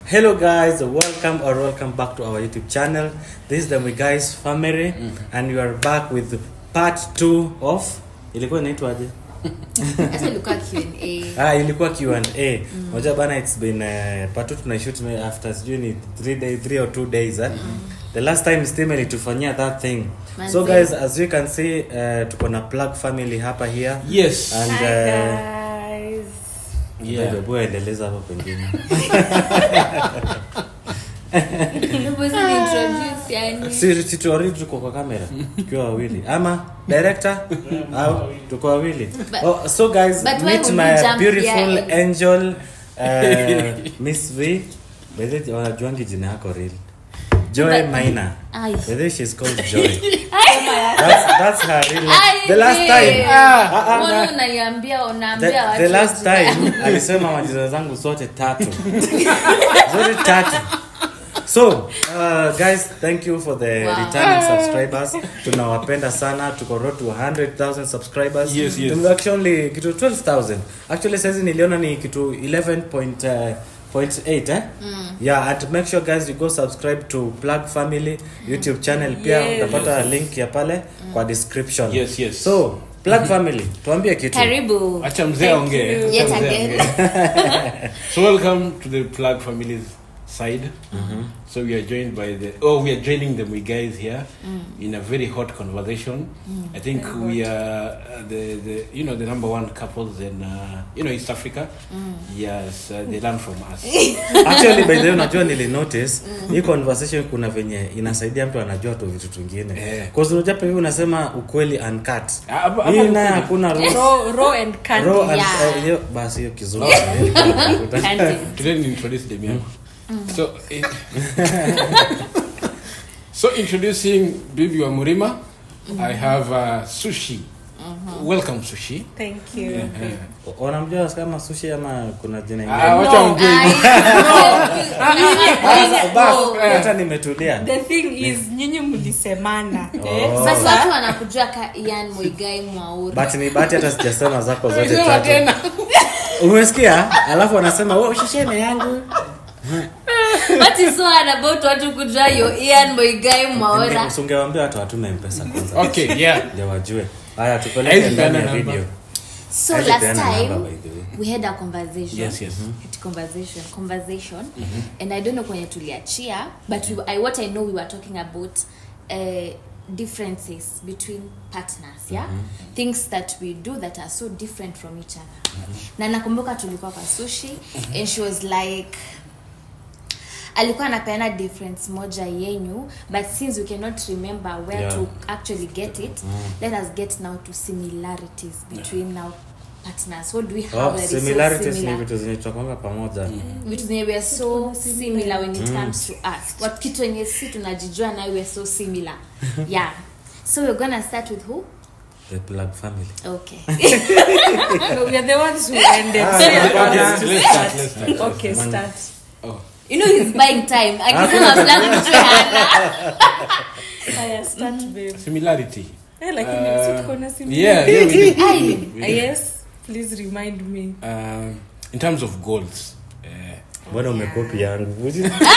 Hello guys, welcome or welcome back to our YouTube channel. This is the We Guys family and we are back with part 2 of ilikuwa inaitwaje? Sasa ilikuwa Q&A. Ah, ilikuwa Q&A. Moja bana it's been uh, part 2 tunaishoot me after sijui ni 3 day 3 or 2 days eh. The last time Steam ilitufanyia that thing. So Manze. guys, as you can see uh, tuko na plug family hapa here. Yes. And Hi uh, guys. Yeah. Bebe, boy, endeleza hapo pengine. Nobody introduce, yani. si si tuwawili tuko kwa kamera tukiwa wawili ama director au tuko wawili But- oh, so guys but why meet would my you jump beautiful here? angel uh, miss v bedhe wanajuangi jina yako real joy But- maina Ai. bedhe she's called joy that's, that's her real name. Ai, the last babe. time ah, ah, Mbona na- unaiambia the, unaambia watu the last wajue? time alisema majina zangu zote tatu zote tatu so uh, guys thank you for the Wow. returning subscribers tunawapenda sana tuko road to 100000 subscribers Yes, yes. Tume- actually kitu 12000 actually saizi niliona ni kitu 11.8 eh? yeah and make sure guys you go subscribe to plug family youtube channel pia Yes. utapata link ya pale kwa description Yes, yes. so plug family tuambie kitu karibu acha mzee Thank aongee you. Acha Yet mzee again. aongee. so welcome to the plug families side so we are joined by the oh we are joining them we guys here in a very hot conversation i think we are uh, the, the you know the number one couples in uh, you know east africa yes uh, they learn from us actually by the way unajua nili notice hii conversation kuna venye inasaidia mtu anajua tu vitu tungine Eh. cause unajua pia hivi unasema ukweli uncut Ah, hapa- hii hapa naye ukweli. hakuna raw- Raw, raw and candy. raw and- Yeah. eh, hiyo- basi hiyo kizungu Candy. today ni introduce them yangu so in, so introducing bibi wa murima i have uh, sushi welcome sushi Thank you. wanamjua kama sushi ama kuna jina Ah, ingine wacha No. mjue Bas, bas, eh. hata nimetulia The thing is nyinyi mlisemana. Oh. sasa watu wanakujua ka ian mwigai mwauri but ni bahati hata sijasema zako zote Sema tatu tena. umesikia alafu wanasema "Wewe ushisheme yangu what is so hard about watu kujua yo ian mwigai mwaura usungewambia watu watume mpesa kwanza okay yeah ndio wajue haya tupeleke Hizi ndani ya peana namba. video so Hizi last peana time namba, by the way. we had a conversation Yes, yes. Had conversation conversation and i don't know kwenye tuliachia but we, I, what i know we were talking about uh, differences between partners yeah things that we do that are so different from each other na nakumbuka tulikuwa kwa sushi and she was like alikuwa anapeana difference moja yenyu but since we cannot remember where Yeah. to actually get it let us get now to similarities between now partners what do we have Oh, that is so similarities ni similar? vitu zenye tutakwanga pamoja vitu zenye we are so similar when it comes to us what kitu yenye si tunajijua nayo we are so similar yeah so we're gonna start with who the plug family okay No, we are the ones who ended. So Okay, you're gonna- let's start, let's start. Okay, start. Oh. you know he's buying time akisema fulani mtu hana Haya, start, babe. similarity Eh, lakini Uh, si tuko na similar. yeah, yeah we do. Ai. We Ah, do. yes, please remind me. Um, in terms of goals uh, mbona umekopi yangu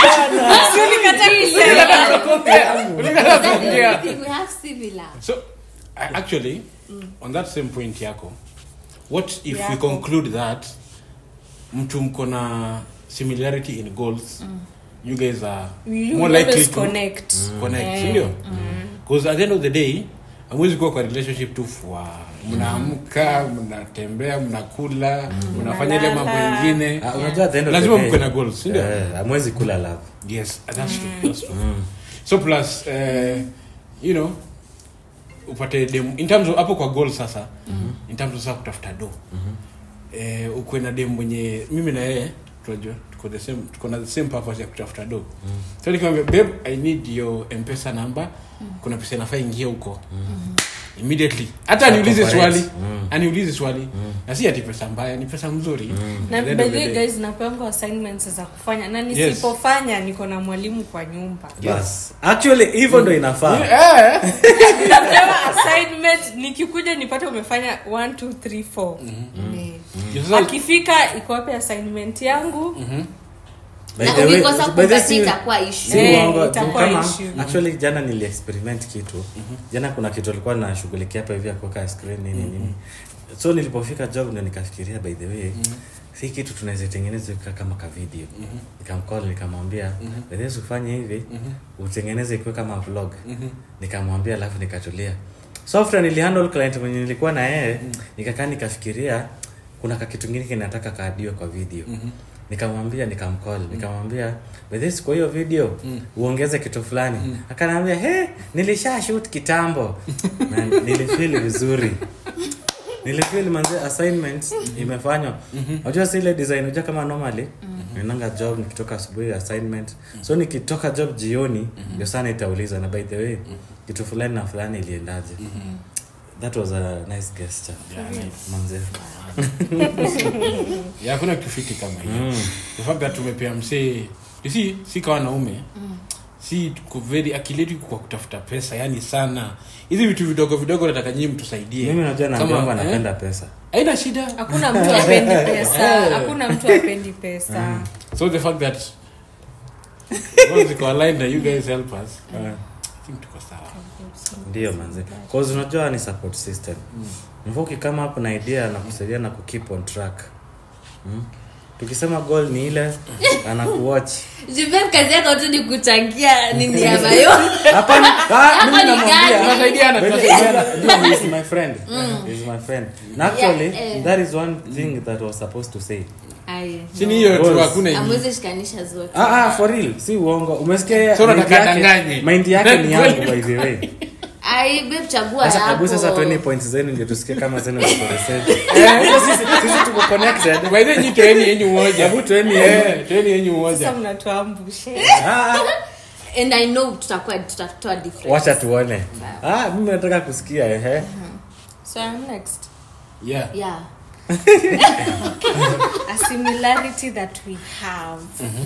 Everything we have similar so uh, actually on that same point yako what if we Yako. conclude that mtu mko na similarity in goals you guys are We more will likely always to connect. connect Eh. sindio because at the end of the day amwezi kuwa kwa relationship tu fwa mnaamka mnatembea mnakula mnafanya ile mambo Mnalala. ingine Ah, unajua at the end of the lazima day, mkwe na goals sindio eh, hamwezi kula love yes that's true, that's true. so plus uh, you know upate dem in terms of hapo kwa goal sasa in terms of sasa kutafuta do eh, ukwe na dem mwenye mimi na yeye tunajua tuko the same tuko na the same purpose ya kutafuta do so nikamwambia babe i need your mpesa number kuna pesa inafaa ingie huko immediately hata aniulize Corporate. swali aniulize swali na si ati pesa mbaya ni pesa mzuri na At the end by of the the way day. guys napeangwa assignments za kufanya na nisipofanya niko na mwalimu kwa nyumba Bas. actually hivyo ndo inafaa Eh, napewa assignment nikikuja nipate umefanya 1 2 3 4 Eh. Sasa- akifika iko wapi assignment yangu By Na the way- ukikosa by the way, kupatia si- itakuwa issue. si Eh, uongo, itakuwa kama issue. actually jana nili experiment kitu jana kuna kitu alikuwa nashughulikia hapa hivi ya kuweka screen nini nini so nilipofika job ndo nikafikiria by the way si kitu tunaweza tengeneza ika kama ka video nikamcall nikamwambia by the way ufanye hivi utengeneze ikuwe kama vlog nikamwambia alafu nikatulia so after nilihandle client mwenye nilikuwa na yeye nikakaa nikafikiria kuna kakitu kingine kinataka kaadiwe kwa video nikamwambia nikamcall nikamwambia "Bedhis, kwa hiyo video uongeze kitu fulani akanaambia he nilisha shoot kitambo na nilifeel vizuri nilifeel manze assignment imefanywa unajua si ile design unajua kama normally naendanga job nikitoka asubuhi assignment so nikitoka job jioni ndio sana itauliza na by the way kitu fulani na fulani iliendaje that was a nice gesture manze ya hakuna kitu fiti kama hiyo the fact that tumepea msee you see si kawa naume si tuko very akili yetu iko kwa kutafuta pesa yani sana hizi vitu vidogo vidogo nataka nyinyi mtusaidie mimi najua Kama, naambiwa eh, anapenda pesa haina shida hakuna mtu apendi pesa hakuna mtu apendi pesa so the fact that once ziko aligned na you guys help us Eh. i think tuko sawa ndio manze cause unajua ni support system mvuki kama hapo na idea na kusaidia na kukeep on track mm? tukisema goal ni ile anakuwatch Juven kazi yako tu ni kuchangia nini ya mayo hapana ah, mimi Hapo ni namwambia gani? tunasaidiana By the way, tunasaidiana he is my friend He is my friend na actually Yeah, eh. that is one thing that I was supposed to say Ai, si ni no. hiyo tu Goals. hakuna ingine. Amwezi shikanisha zote ah ah for real si uongo umesikia So mind unataka yake- adanganye. mind yake ni yangu by the way ai babe chagua sasa yako hebu sasa 20 points zenu ndio tusikie kama zenu ziko the same eh hiyo sisi sisi tuko connected by the way nyi toeni yenyu moja hebu tueni Eh, toeni yenyu moja sasa mnatuambushe ah and i know tutakuwa tutatoa different wacha tuone ah mimi nataka kusikia ehe so I'm next yeah yeah a similarity that we have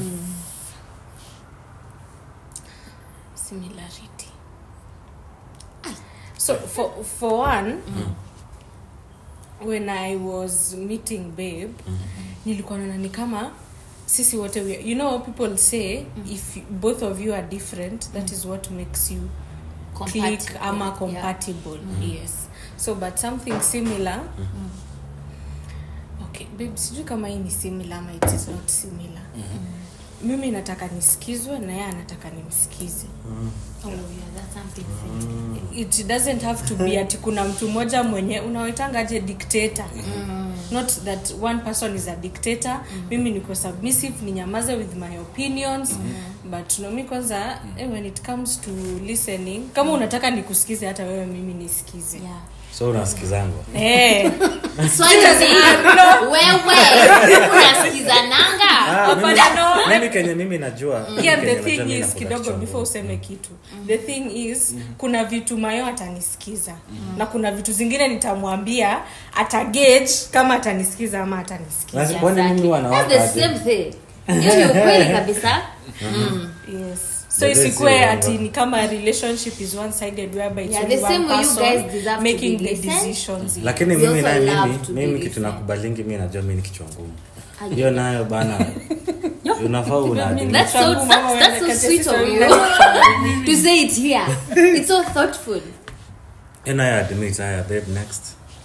similarity so for for one when i was meeting babe nilikuwa naona ni kama sisi wote we, you know people say if you, both of you are different that is what makes you click Compatible, ama yeah. compatible yes so but something similar okay babe sijui kama hii ni similar ama it is not similar mimi nataka nisikizwe na yeye anataka nimsikize oh yeah that's something different it doesn't have to be ati kuna mtu mmoja mwenye unawetangaje dictator not that one person is a dictator mimi niko submissive ninyamaze with my opinions but no mi kwanza eh, when it comes to listening kama unataka nikusikize hata wewe mimi nisikize yeah so unasikizangwa Eh, swali ni wewe unasikizananga Ah, mimi- Hapana, no. mimi kenye mimi najua mimi yeah, kenye the najua thing mimi is nakula kidogo kichwa before ngumu. useme kitu the thing is kuna vitu mayo atanisikiza na kuna vitu zingine nitamwambia atagage kama atanisikiza ama atanisikiza Lazima- kwani mimi huwa That's nawaka the aje? same thing hiyo ni ukweli kabisa yes so The best isikue is ati wrong. ni kama relationship is one sided whereby it's Yeah, only the one same way you person guys deserve to making be the listened. decisions lakini We mimi also naye love mimi to be mimi kitu listened. nakubalingi mi najua mi ni kichwa ngumu Aje. hiyo nayo bana unafaa unaadili That's so, Changu, mama, that's, that's so uende sweet of kazi you to say it here. It's so thoughtful. and I admit haya babe next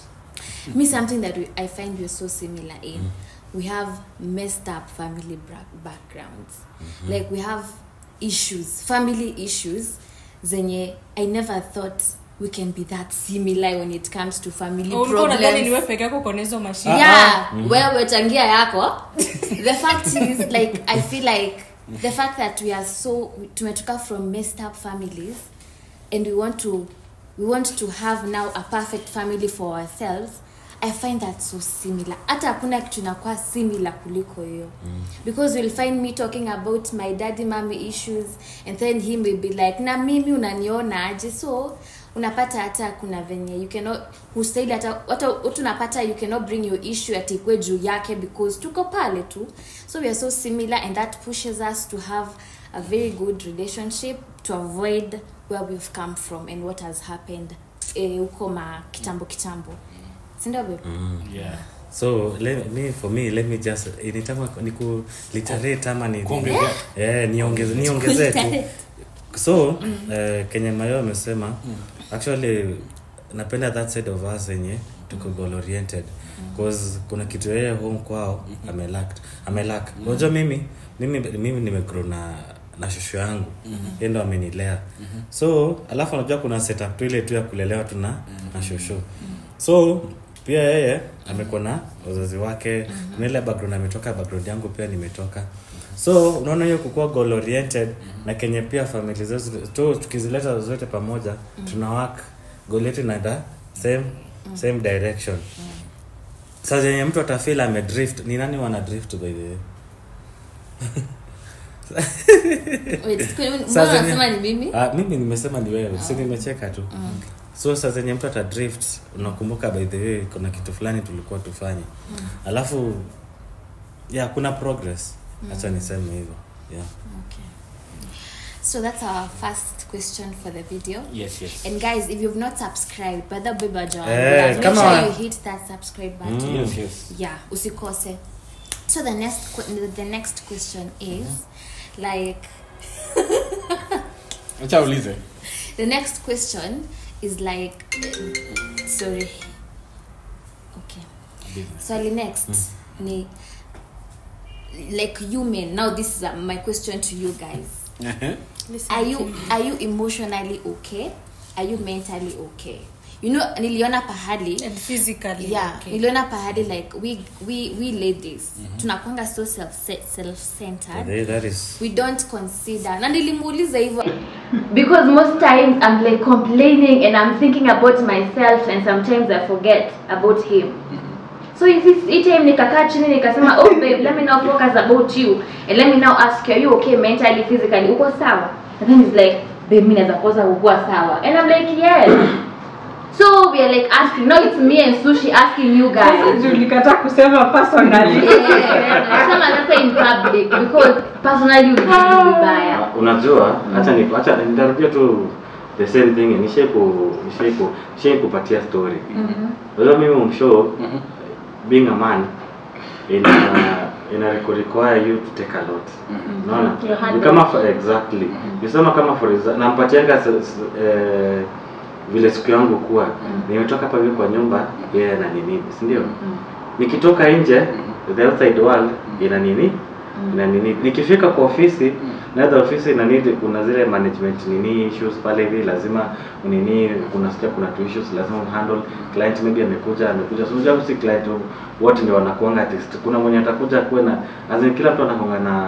Me, something that we, I find we're so similar in. We have messed up family bra- backgrounds. Like we have issues, family issues. Zenye I never thought we can be that similar when it comes to family ulikuwa unadhani problems. niwe peke yako kona hizo mashine yeah wewe changia yako the fact is like i feel like the fact that we are so tumetoka from messed up families and we want to we want to have now a perfect family for ourselves i find that so similar hata hakuna kitu inakuwa similar kuliko hiyo because you'll find me talking about my daddy mommy issues and then he may be like na mimi unaniona aje so unapata hata kuna venye you cannot hustahili hata hata watu unapata you cannot bring your issue atikwe juu yake because tuko pale tu so we are so similar and that pushes us to have a very good relationship to avoid where we've come from and what has happened eh, huko ma kitambo kitambo sindio babe yeah so le, me for me let me just initama ni ku literate ama ni Kuongezea. eh niongeze niongezee tu so eh, Kenya Mayo amesema actually napenda that side of us yenye tuko goal oriented cause kuna kitu yeye home kwao amelack amelack unajua mimi mimi mimi nimegrow na na shushu yangu yeye ndo amenilea so alafu unajua kuna setup tu ile tu ya kulelewa tu na na shushu so pia yeye amekuwa na wazazi wake kuna ile background ametoka background yangu pia nimetoka so unaona hiyo kukuwa goal oriented na kenye pia famili zetu tu tukizileta zote pamoja tuna work goal yetu inaenda same same direction sasa yenye mtu atafeel amedrift ni nani wana drift by the way Wait, kwani mbona Saa zenye- unasema ni mimi Ah, mimi nimesema ni wewe si nimecheka tu so saa zenye mtu ata drift unakumbuka by the way kuna kitu fulani tulikuwa tufanye alafu yeah kuna progress hacha niseme hivyo yeah. okay so that's our first question for the video yes yes and guys if you've not subscribed brother beba john Eh, make kama- sure you hit that subscribe button Mm. yes yes yeah usikose so the next que- the next question is like acha ulize the next question is like sorry okay swali next ni like you men now this is uh, my question to you guys Listen are you to me. are you emotionally okay are you mentally okay you know niliona pahali and physically yeah okay. niliona pahali like we we we ladies tunakwanga so self self centered They- that is we don't consider na nilimuuliza hivyo because most times I'm like complaining and I'm thinking about myself and sometimes I forget about him. So is this hii time nikakaa chini nikasema oh babe let me now focus about you and let me now ask you are you okay mentally physically uko sawa and then he's like babe mimi naweza kosa kukuwa sawa and I'm like yes so we are like asking now it's me and Sushi asking you guys ulikataa kusema personally nasema sasa in public because personally ulikuwa vibaya unajua hacha ni hacha nitarudia tu the same thing nishai ku nishai ku nishai kupatia story unajua mimi umshow being a man ina ina require you to take a lot unaona To handle. ni kama for, exactly nisema kama for example nampatianga s- s- eh, vile siku yangu kuwa nimetoka hapa hivi kwa nyumba yeye ana nini si ndio nikitoka nje the outside world ina nini ina nini nikifika kwa ofisi naweza ofisi ina need kuna zile management nini issues pale hivi lazima nini kuna sikia kuna two issues lazima handle client maybe amekuja amekuja so unajua si client wote ndio wanakuanga artist kuna mwenye atakuja kuwe na as in kila mtu anakuanga na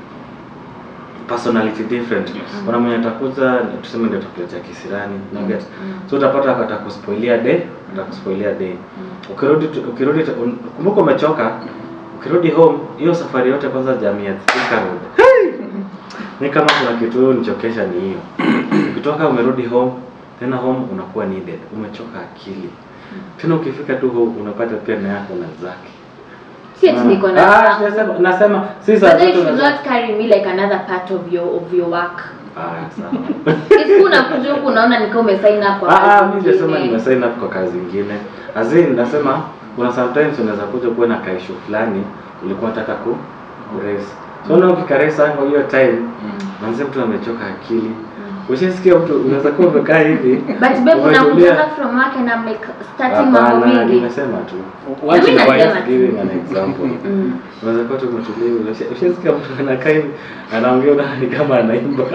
personality different kuna mwenye atakuja tuseme ndio atakuletea kisirani mm. get so utapata atakuspoilia day atakuspoilia day ukirudi tu- ukirudi tu- un- kumbuka umechoka ukirudi home hiyo safari yote kwanza jamii ya Thika Road Hey! ni kama kuna kitu nichokesha ni hiyo ukitoka umerudi home tena home unakuwa needed umechoka akili tena ukifika tu home unapata pia na yako na zake si ati niko na Ah, nasema nasema si saa But then you zote should unaweza- not carry me like another part of your of your work. Ah, sawa. If unakuja huku unaona nika umesign up kwa Ah, ah, kazi mimi sijasema nyingine. nimesign up kwa kazi nyingine. Azin nasema kuna sometimes unaweza kuja kuwa na kaishu fulani ulikuwa unataka ku kuraise. So na ukikaresa kwa hiyo time manzi mtu amechoka akili. Ushasikia mtu unaweza kuwa umekaa hivi. But babe umetulia. unakutoka from work and I'm like starting mambo Hapana, mingi. nimesema tu. Once in a Mimi while. nasema- Just giving an example. Mm. Unaweza kuwa tu umetulia hivi. Usha- Ushasikia mtu anakaa hivi anaongea unaona ni kama anaimba.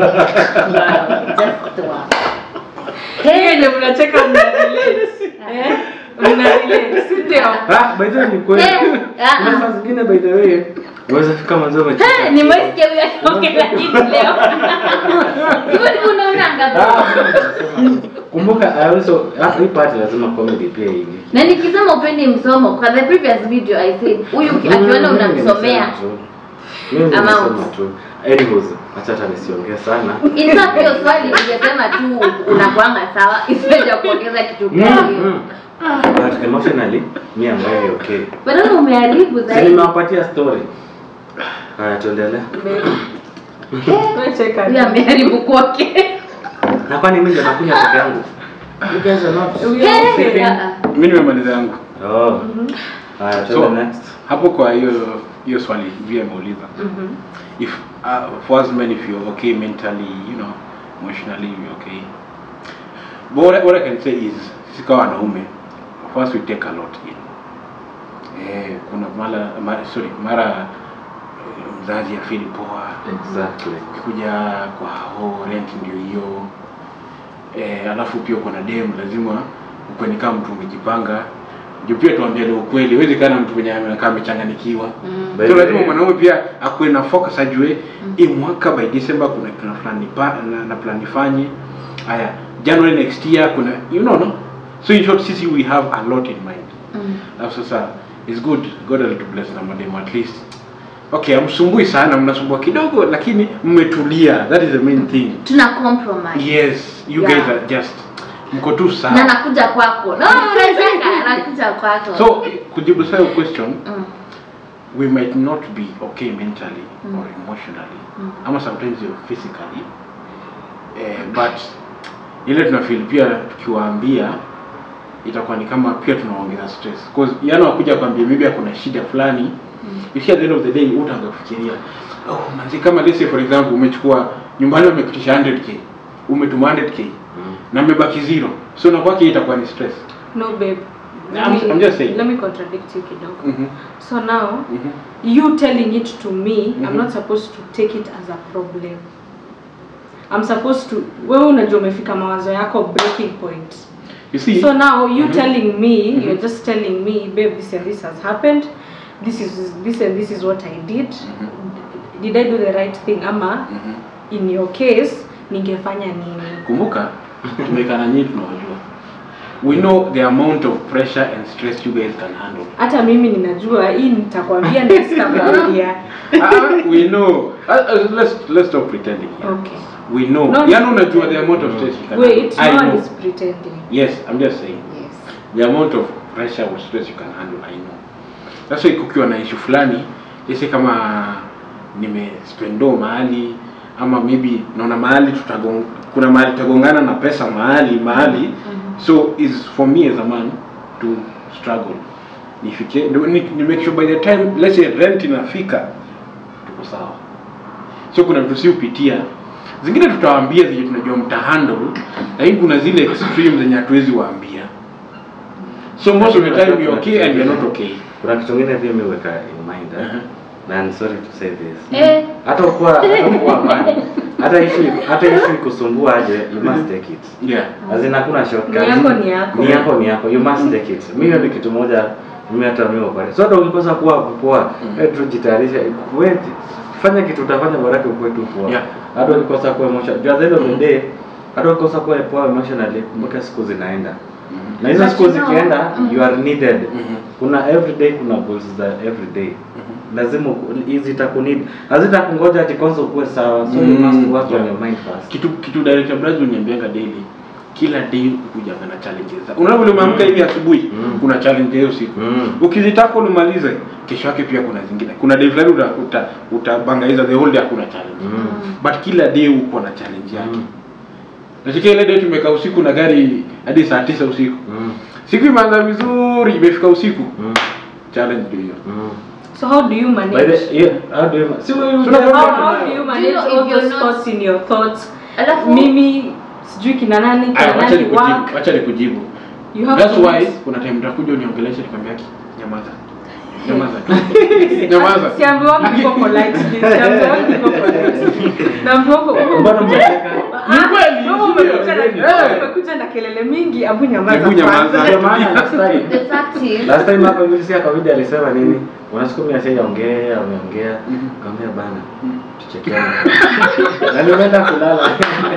Just wow. hiyo Hey, ile mnacheka mna relate eh mna relate si ndio Ah, by the way ni kweli. Eh, ah, Kuna ah. saa zingine by the way unaweza fika mwanzo umechoka. hey, nimesikia huyo akiongea lakini leo. Hivyo ndivyo unaonanga babe. kumbuka I also ah, hii part lazima comedy pia ingi Na nikisema upendi msomo kwa the previous video I said huyu uki- akiona unamsomea mimi Amount. nimesema tu anyways acha hata nisiongee sana in fact hiyo swali ningesema tu unakuanga sawa isiweja kuongeza kitu Mm, gani. mm. but emotionally me I'm very okay Badala umeharibu si zaidi. nimewapatia story haya tuendelee wewe cheka Huyu ameharibu kwake. na kwani mimi ndio nakunywa peke yangu you guys are not We are Hey, okay. ah, ah. mi nimemaliza yangu oh Haya, So, tuende next. hapo kwa hiyo hiyo swali vile ameuliza if uh, for us men if you're okay mentally you know emotionally you're okay but what, I- what I can say is sisi kama wanaume first we take a lot in eh, kuna mara, mara sorry mara eh, mzazi afili poa Exactly. ukikuja kwa hao rent ndio hiyo eh, alafu pia uko na dem lazima ukweni kama mtu umejipanga juu pia tuambiane ukweli huwezi kaa na mtu mwenye amekaa amechanganikiwa By so the lazima way- mwanaume pia akuwe na focus ajue hii mwaka by december kuna kuna fulani pa, na, na plan ifanye haya january next year kuna you know no so in short sisi we have a lot in mind alafu sasa is good god will to bless na mademo at least okay amsumbui sana mnasumbua kidogo lakini mmetulia that is the main thing tuna compromise yes you Yeah. guys are just mko tu na sawa nakuja kwako no unacheka nakuja kwako so kujibu sayo question Mm. we might not be okay mentally or emotionally ama sometimes you're physically eh, but ile tunafeel pia tukiwaambia itakuwa ni kama pia tunaongeza stress cause yana wakuja kwambia maybe akuna shida fulani mm. if at the end of the day utaanza kufikiria oh manzi kama let's say for example umechukua nyumbani wamekutisha 100k umetuma 100k na mmebaki zero so na kwake itakuwa ni stress no babe let I'm- me, I'm just saying. let me contradict you kidogo Mhm. so now Mhm. you telling it to me i'm Mhm. not supposed to take it as a problem i'm supposed to wewe unajua umefika mawazo yako breaking point you see so now you Mhm. telling me Mhm. you're just telling me babe this and this has happened this is this and this is what i did did i do the right thing ama Mhm. in your case ningefanya nini kumbuka tumekana nyinyi tunawajua we know the amount of pressure and stress you guys can handle hata mimi ninajua hii nitakwambia na sitakwambia Ah, we know uh, uh, let's let's stop pretending here. okay we know No, yani unajua the amount of stress you can wait handle. no I one know. is pretending yes i'm just saying yes the amount of pressure or stress you can handle i know that's why kukiwa na issue fulani isi kama nimespendo mahali ama maybe naona mahali tutagong kuna mahali tutagongana na pesa mahali mahali so is for me as a man to struggle nifike ndo- ni, ni make sure by the time let's say rent inafika tuko sawa so kuna vitu si upitia zingine tutawaambia zenye tunajua mtahandle lakini kuna zile extreme zenye hatuwezi waambia so most of the time you're okay and you're not okay kuna kitu ngine pia miweka in mind eh? Mhm. na I'm sorry to say this eh hata ukuwa hata ukuwa amani hata issue hata issue ikusumbua aje you must take it yeah azin hakuna shortcut Ni yako, ni yako. ni yako ni yako you must take it mimi hiyo ni kitu moja mimi hata mimi pale so hata ukikosa kuwa poa Mm. wewe tu jitayarisha wewe fanya kitu utafanya baraka ukue tu poa Yeah. hata ukikosa kuwa emotional at the end of the day hata ukikosa kuwa poa emotionally kumbuka siku zinaenda na hizo But siku you know, zikienda mm. you are needed Mhm. kuna everyday kuna goals za everyday lazima uku- hizi itakunid hazitakungoja ati kwanza ukuwe sawa so you Mm, must work on yeah. your mind first kitu kitu director Brazil uniambianga daily kila day ukujanga na challenges unaona vile umeamka hivi asubuhi Mm. kuna challenge hiyo siku Mm. ukizitaka ulimalize kesho yake pia kuna zingine kuna day fulani uta, uta, utabangaiza the whole day hakuna challenge Mm. but kila day uko na challenge yake Mm. Nasikia ile day tumekaa usiku na gari hadi saa tisa usiku Mm. siku imeanza vizuri imefika usiku Mm. challenge ndio hiyo Mm. so how do you By manage the, yeah, how do you, si wewe So unajua- now- how, how do you manage know if all you're those not- thoughts in your thoughts alafu mimi sijui kina nani Aya, kina wacha nani nikujibu work wacha nikujibu you have that's to why meet- kuna time nitakuja uniongeleshe nikwambia ki nyamaza nyamaza tu nyamaza siambiwangu niko polite siambiwangu niko polite naambiwangu Mbona mnacheka? Ni kweli, Wewe ndio. umekuja na- Eh. umekuja na kelele mingi abu nyamaza Hebu nyamaza. kwanza. Ndio maana last time the fact is last time hapa hivi si akawaida alisema nini unasikia mimi asije ongea ameongea kaambia bana tuchekeane na nimeenda kulala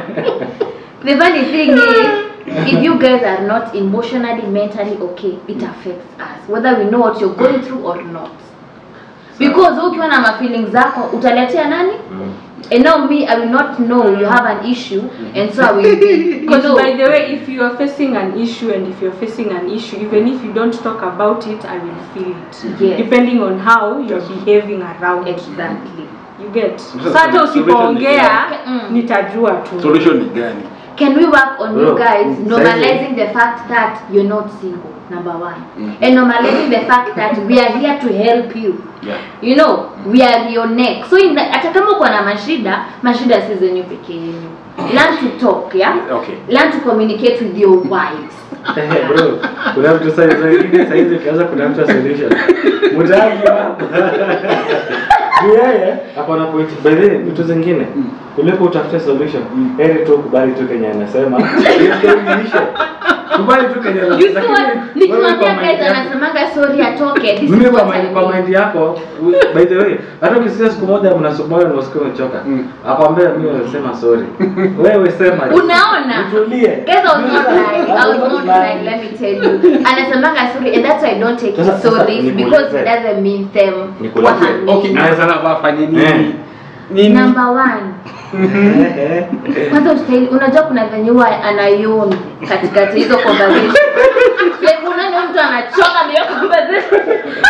the funny thing is if you guys are not emotionally mentally okay it affects us whether we know what you're going through or not because wewe ukiwa na mafeeling zako utaletea nani Mm. and now me i will not know you have an issue and so i will be you Because know by the way, if you are facing an issue and if you're facing an issue, even if you don't talk about it, I will feel it. Yes. Depending on how you're behaving around it. exactly You get. Sasa So hata solution ni usipoongea Mm. nitajua tu. solution ni gani can we work on you Bro, guys saizi- normalizing the fact that you're not single number one and normalizing the fact that we are here to help you Yeah. you know we are your neck so in the, hata kama uko na mashida mashida si zenyu peke yenu learn to talk yeah Okay. learn to communicate with your wives Eh, bro, kuna mtu sasa hivi sasa hivi ukianza kutafuta solution. Mtaji hapa. Ni yeye hapo na point. By the way, vitu zingine kuliko utafute solution, heri tu kubali tu Kenya anasema. Hiyo story iishe. Kubali tu Kenya you see what lakini wewe nikiwaambia kwa guys mind yako- anasemanga sorry atoke this mimi is kwa what I mind, kwa mean mind yako we- by the way hata ukisikia siku moja mnasumbua na usikie umechoka akwambia mimi nasema sorry wewe sema Unaona? nitulie Guys, I was not lying. I was not lying. Let me tell you. Anasemanga sorry, and that's why I don't take Sasa- it sasa sorry nikuulize. because it doesn't mean them. Nikuulize. What I mean. Okay, naweza na wafanye Eh. nini? Nini? Number one. Eh, eh. Kwanza ustahili, unajua kuna venye huwa anayoni katikati hizo conversation. like unaona mtu anachoka na hiyo conversation.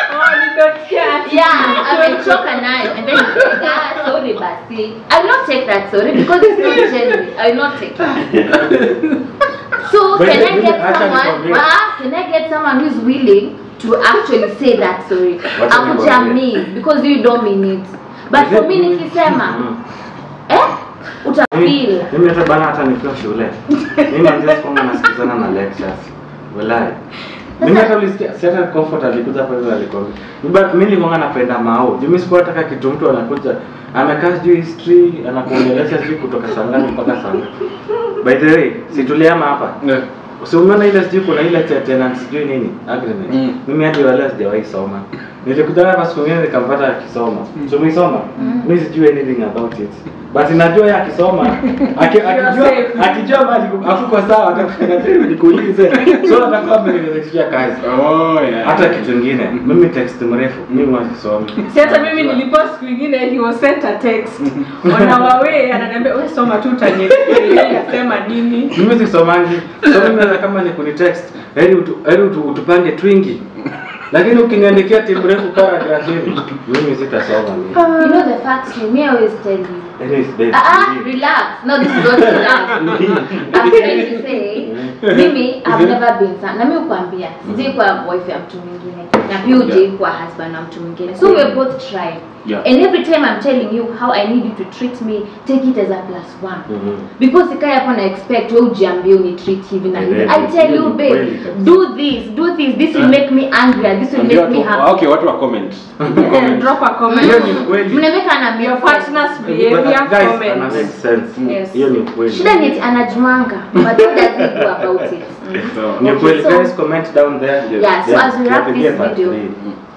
Yeah, amechoka nayo and then he's like, ah, sorry basi. I will not take that sorry because it's not genuine. I will not take it. So But can I mimi get acha someone? nikwambie. Ah, can I get someone who's willing to actually say that sorry? Wacha Akuja nikwambie. me because you don't mean it. But for me nikisema, Mm. eh, utafeel. mimi hata bana hata nikiwa shule mimi naanzia kwamba nasikizana na lectures walai mimi hata ulisikia si hata comfort alikuja hapa hivi alikwambia Mimi ba- mimi nilikuwa napenda mao juu mimi sikuwa nataka kitu mtu anakuja amekaa sijui history anakuongelesha sijui kutoka saa ngapi mpaka saa ngapi by the way si tuliama hapa Yeah. si umeona ile sijui kuna ile cha tenant sijui nini agreement Mm. mimi hadi wala sijawahi soma nilikuja hapa siku nyingine nikampata akisoma so umeisoma mimi sijui anything about it but najua yeye akisoma aki- akijua akijua mali hakuko sawa atakwenda tena nikuulize so atakuwa amenirekebishia kazi Oh, yeah. hata kitu kingine mimi text mrefu mimi wasisomi si hata mimi nilipost siku ingine he was sent a text on our way ananiambia wewe soma tu utanielewa nasema nini mimi sisomangi so mimi hata kama ni kunitext heri utu, heri utu, utupange twingi lakini ukiniandikia timu refu paragraph hivi mimi sitasoma mimi You know the facts, me I always tell you. anyways babe Ah, ah, relax. No, this is not relax. I'm trying to say, mimi I've never been sa- na mimi kuambia sijai kuwa wife ya mtu mwingine na pia hujai kuwa husband na mtu mwingine so we're both trying Yeah. and every time I'm telling you how I need you to treat me take it as a plus one Mhm. because ikai hapo na expect wewe ujiambie uni treat hivi na hivi Yeah, I tell you yeah, babe kweli kabisa. do this do this this will make me angry this will Ambia make me watu- happy okay, watu wa comment. Eh, drop a comment hiyo ni kweli mnameka na your partner's But behavior guys, ana make comment sense Yes. hiyo ni kweli shida ni eti anajuanga but what does he do about it So, ni Okay, kweli so- guys comment down there Yeah, so as we wrap tunapigia this part video- three.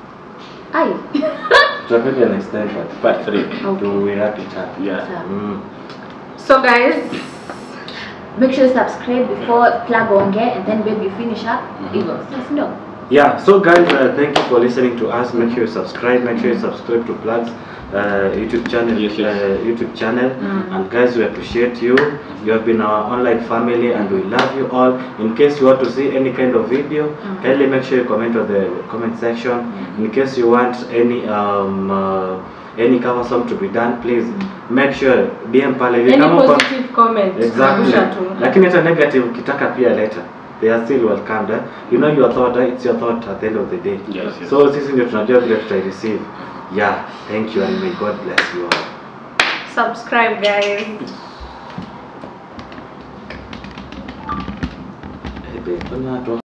ai tutapiga next time part part three. Okay. to we wrap it up Yeah. mm. so guys make sure you subscribe before plug onge and then baby finish up hivyo sasa ndo Yeah, so guys, uh, thank you for listening to us. Make sure you subscribe. Make sure you subscribe to Plugs uh, YouTube channel. Yes, yes. Uh, YouTube channel. And guys, we appreciate you. You have been our online family, and we love you all. In case you want to see any kind of video, kindly make sure you comment on the comment section. In case you want any um. Uh, any cover song to be done please make sure DM pale any Kama uko- positive comment Exactly. Rusha tu Lakini hata negative ukitaka pia leta. They are still welcomed. Eh? You know your thought, eh? it's your thought at the end of the day. Yes, yes. So sisi ndio tunajua vile tutai receive. Yeah, thank you and may God bless you all. subscribe guys Eh, babe, mbona watu